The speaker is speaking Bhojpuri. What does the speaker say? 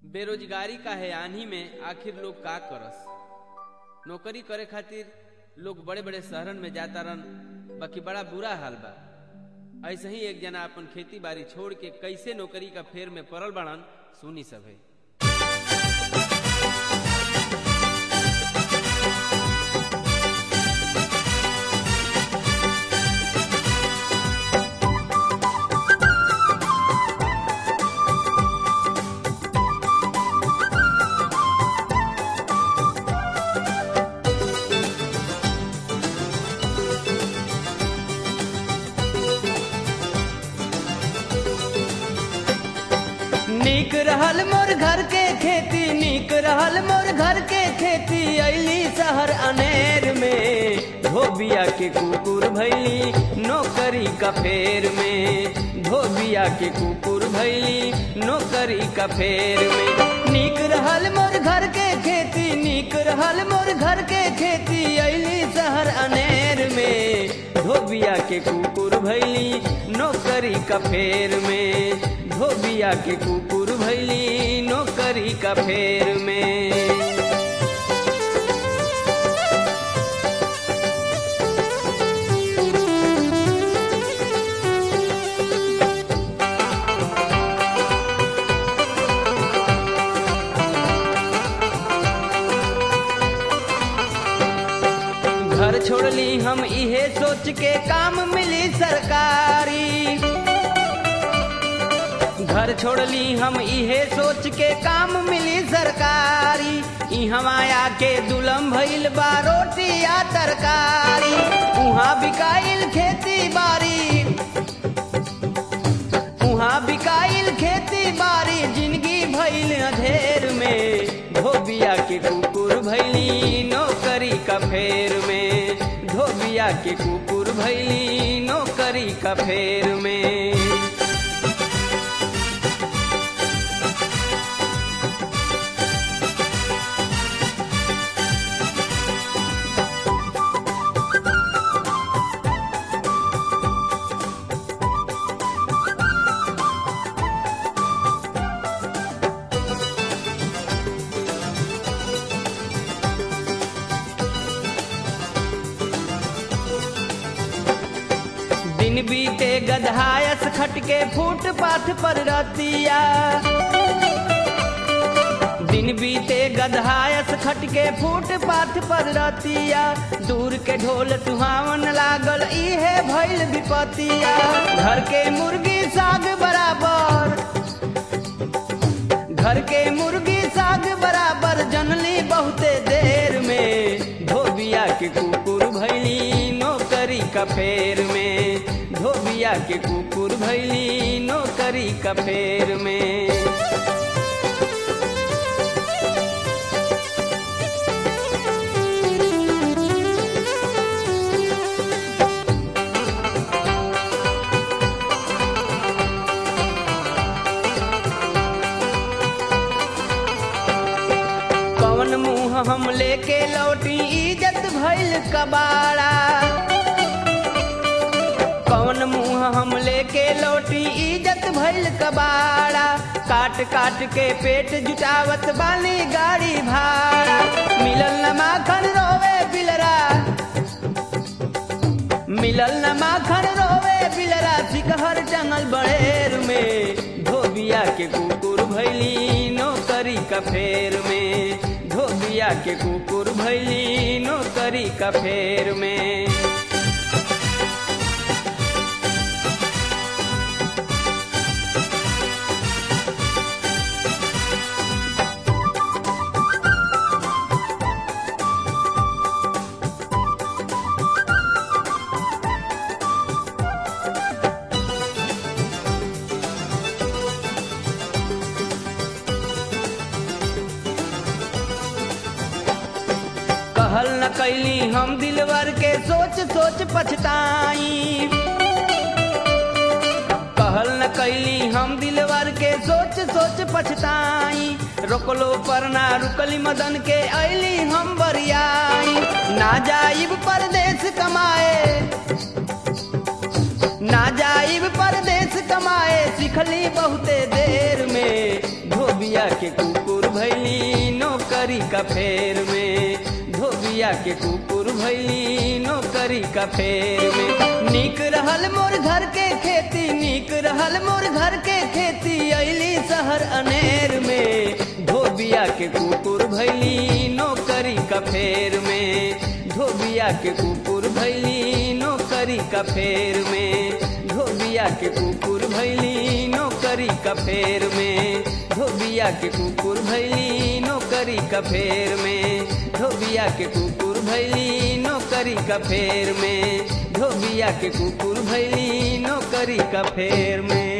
बेरोजगारी का है आन्ही में आखिर लोग का करस नौकरी करे खातिर लोग बड़े बड़े शहरन में जाता रन बाकी बड़ा बुरा हाल बा ऐसे ही एक जना अपन खेती बाड़ी छोड़ के कैसे नौकरी का फेर में पड़ल बड़न सुनी सभे नीक रहल मोर घर के खेती नीक रहल मोर घर के खेती अली शहर अनेर में धोबिया के कुकुर भैली नौकरी का फेर में धोबिया के कुकुर भैली नौकरी का फेर में नीक रहल मोर घर के खेती नीक रहल मोर घर के खेती अली शहर अनेर में धोबिया के कुकुर भैली नौकरी का फेर में धोबिया के कुकुर भैली नौकरी का फेर में घर छोड़ली हम इहे सोच के काम मिली सरकारी घर छोड़ली हम इहे सोच के काम मिली सरकारी इहवा आके दुलम भइल बा रोटी या तरकारी उहाँ बिकाइल खेती बाड़ी उहाँ बिकाइल खेती बाड़ी जिंदगी भइल अधेर में धोबिया के कुकुर भैली नौकरी का फेर में धोबिया के कुकुर भैली नौकरी का फेर में दिन बीते गधायस खटके फुटपाथ पर रतिया दिन बीते गधायस खटके फुटपाथ पर रतिया दूर के ढोल सुहावन लागल इहे भइल विपतिया घर के मुर्गी साग बराबर घर के मुर्गी साग बराबर जनली बहुते देर में धोबिया के कुकुर भैली नौकरी का फेर में धोबिया के कुकुर भैली नौकरी का फेर में कौन मुंह हम लेके लौटी इज्जत भइल कबाड़ा कौन मुंह हम लेके लौटी इज्जत भइल कबाड़ा काट काट के पेट जुटावत बाली गाड़ी भाड़ा मिलल न माखन रोवे बिलरा मिलल न माखन रोवे बिलरा सिकहर जंगल बड़ेर में धोबिया के कुकुर भैली नौकरी का फेर में धोबिया के कुकुर भैली नौकरी का फेर में कहल न कैली हम दिलवर के सोच सोच पछताई कहल न कैली हम दिलवर के सोच सोच पछताई रोकलो पर ना रुकली मदन के ऐली हम बरियाई ना जाइब परदेश कमाए ना जाइब परदेश कमाए सिखली बहुते देर में धोबिया के कुकुर भैली नौकरी का फेर में धोबिया के कुकुर भैली नौकरी का फेर में निक रहल मोर घर के खेती निक रहल मोर घर के खेती अली शहर अनेर में धोबिया के कुकुर भैली नौकरी का फेर में धोबिया के कुकुर भैली नौकरी का फेर में धोबिया के कुकुर भैली नौकरी का फेर में धोबिया के कुकुर भैली नौकरी का फेर में धोबिया के कुकुर भैली नौकरी का फेर में धोबिया के कुकुर भैली नौकरी का फेर में